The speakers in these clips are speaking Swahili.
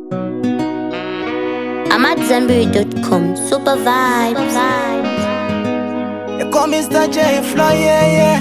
I'm at Zenberry.com. Super vibes. You call Mr. J Fly, yeah, yeah.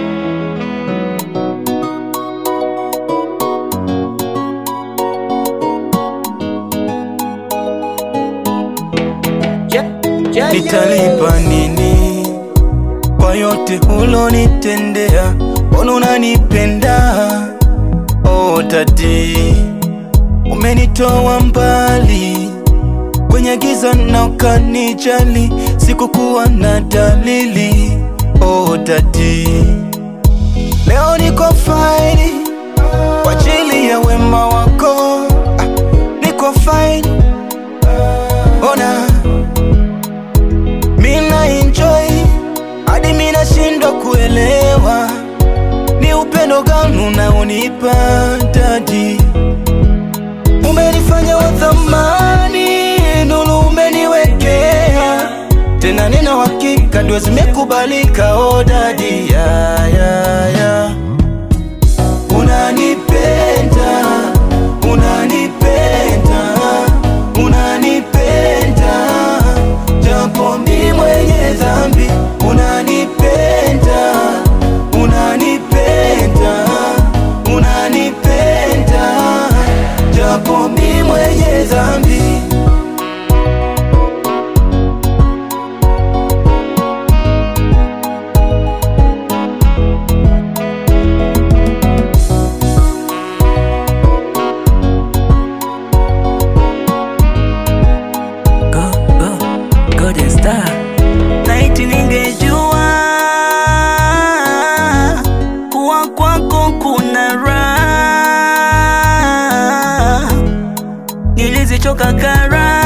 Nitalipa nini kwa yote ulonitendea? Mbona unanipenda? Oh tati, umenitoa mbali kwenye giza na ukanijali, sikukuwa na dalili. Oh tati, leo niko fine kwa ajili ya wema wako. Ah, niko fine, ona mina enjoy hadi mina shindwa kuelewa ni upendo gani unaonipa dadi. Umenifanya wa thamani, nuru umeniwekea tena, nina uhakika dua zimekubalika. Oh dadi, ya, ya, ya. Unanipenda, unanipenda, unanipenda japo mi mwenye dhambi. Unanipenda, unanipenda, unanipenda japo mi mwenye dhambi. Go, go, golden star. Laiti ningejua kuwa kwako kuna raha, nilizichoka kara.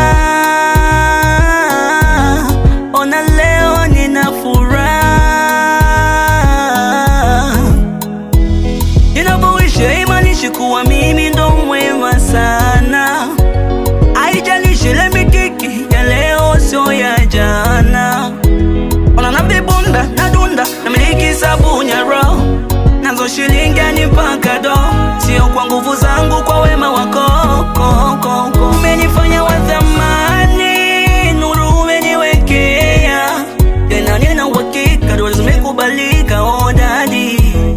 Ona leo nina furaha, ninapoisha imanishi kuwa mimi ndo mwema sana haijalishi ile mikiki ya leo sio ya jana. Ona navibunda na dunda na miliki sabuni ya roho nazo shilingi ni mpaka do, sio kwa nguvu zangu, kwa wema wako ko, ko, ko. Umenifanya wa thamani, nuru umeniwekea tena, nina uhakika dua zimekubalika. Oh dadi,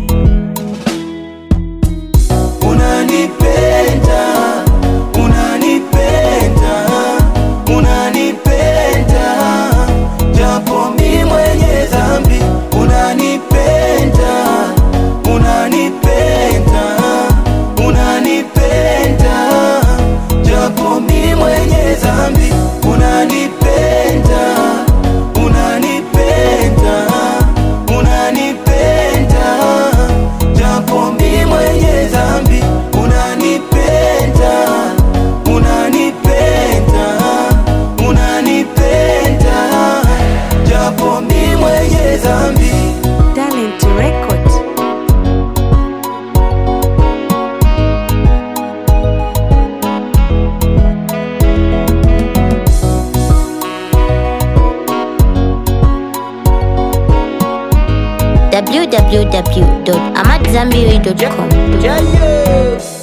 Unanipenda, unanipenda, unanipenda japo mi mwenye dhambi. Unanipenda, unanipenda, unanipenda japo mi mwenye dhambi. Unanipenda, unanipenda, unanipenda japo mi mwenye dhambi. Unanipenda, unanipenda, unanipenda japo mi mwenye dhambi. Talent Record. www.amatzambiri.com. Yeah, yeah.